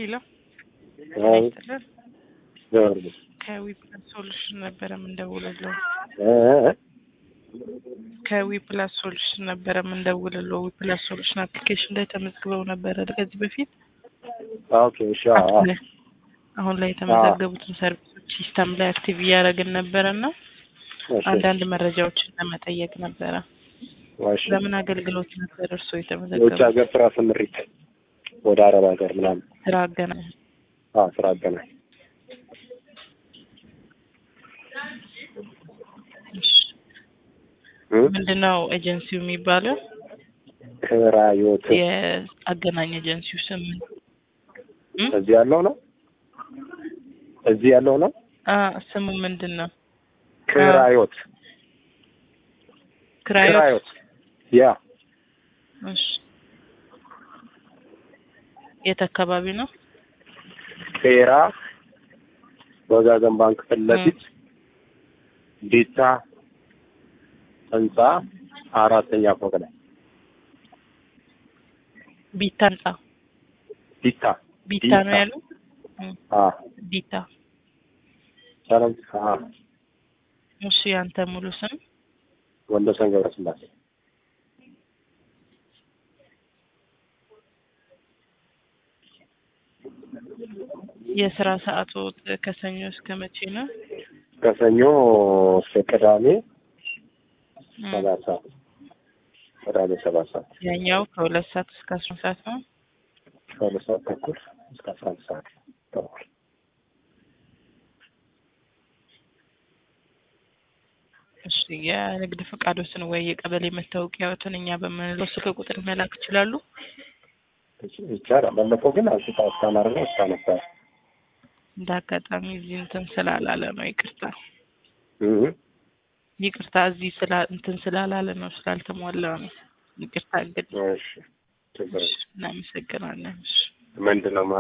ሄሎ አዎ ይስጥልን። ዘወርድ ከዊፕላስ ሶሉሽን ነበረ የምንደውልለው። እ እ ከዊፕላስ ሶሉሽን ነበረ የምንደውልለው። ዊፕላስ ሶሉሽን አፕሊኬሽን ላይ ተመዝግበው ነበረ ከዚህ በፊት ኦኬ እሺ አዎ አዎ ላይ አሁን ላይ የተመዘገቡትን ሰርቪሶች ሲስተም ላይ አክቲቭ እያደረግን ነበረ እና እሺ አንዳንድ መረጃዎችን ለመጠየቅ ነበረ። እሺ ለምን አገልግሎት ነበር እርስዎ የውጭ የተመዘገቡት? ሀገር ስራ ስምሪት ወደ አረብ ሀገር ምናምን ስራ አገናኝ አዎ ስራ አገናኝ እ ምንድን ነው ኤጀንሲው የሚባለው? ክራዮት የአገናኝ ኤጀንሲው ስም ምን? እ? እዚህ ያለው ነው እዚህ ያለው ነው አ ስሙ ምንድን ነው? ክራዮት ክራዮት። ክራዮት ያ እሺ የት አካባቢ ነው? ቄራ ወጋገን ባንክ ፊት ለፊት ዲታ ህንጻ አራተኛ ፎቅ ላይ ቢታ ህንጻ ዲታ ቢታ ነው ዲታ። ያለው? እ አ ቢታ። ሰላም አ እሺ ያንተ ሙሉ ስም? ወንደሰን ገብረስላሴ የስራ ሰዓቱ ከሰኞ እስከ መቼ ነው? ከሰኞ እስከ ቅዳሜ እ ሰባት ሰዓት ቅዳሜ ሰባት ሰዓት ያኛው ከሁለት ሰዓት እስከ አስራ ሰዓት ነው። ከሁለት ሰዓት ተኩል እስከ አስራ አንድ ሰዓት ተኩል እሺ የንግድ ፈቃዶትን ወይ የቀበሌ መታወቂያዎትን እኛ በምንለው ስልክ ቁጥር መላክ ይችላሉ? ይቻላል። ባለፈው ግን አንስታ አስተማር ነው እስታ ነበር እንደ አጋጣሚ እዚህ እንትን ስላላለ ነው። ይቅርታ እ ይቅርታ፣ እዚህ ስላ እንትን ስላላለ ነው ስላልተሟላ ነው። ይቅርታ እንግዲህ እሺ ችግር የለም። እናመሰግናለን። እሺ ምንድን ነው